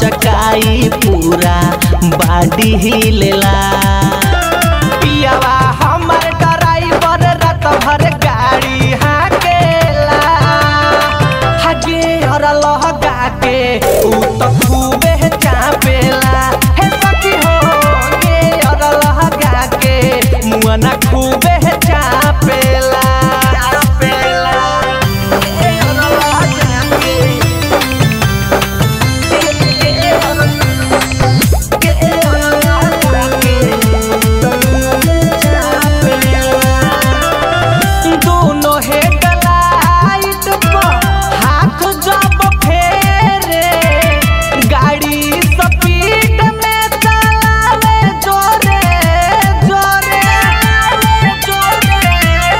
हचकाई पूरा बाडी हिलेला पियावा हमर ड्राइवर रात भर गाड़ी हाकेला हगे और लहगा के उ तो खूबे चापेला हे सखी हो गे और लहगा के मुआ ना खूबे चापेला चापेला ए और लहगा के ए और के और लहगा के दोनों हेडलाइट पर हाथ जब फेरे गाड़ी स्पीड में चलावे जोरे जोरे जोरे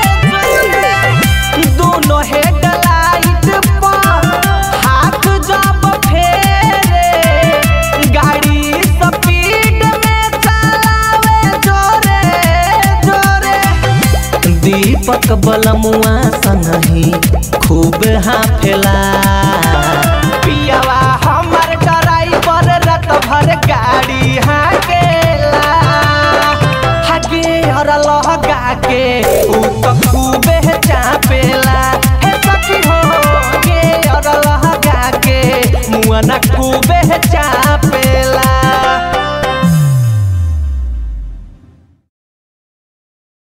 जोरे दोनों हेडलाइट पर हाथ जब फेरे गाड़ी स्पीड में चलावे जोरे जोरे दीपक बलमुआ संगही खूब हाफेला पियावा हमर ड्राइवर रात भर गाड़ी हाकेला हगे और लहगा के उ तो खूबे चापेला हे सखी हो गे और लहगा के मुआ ना खूबे चाप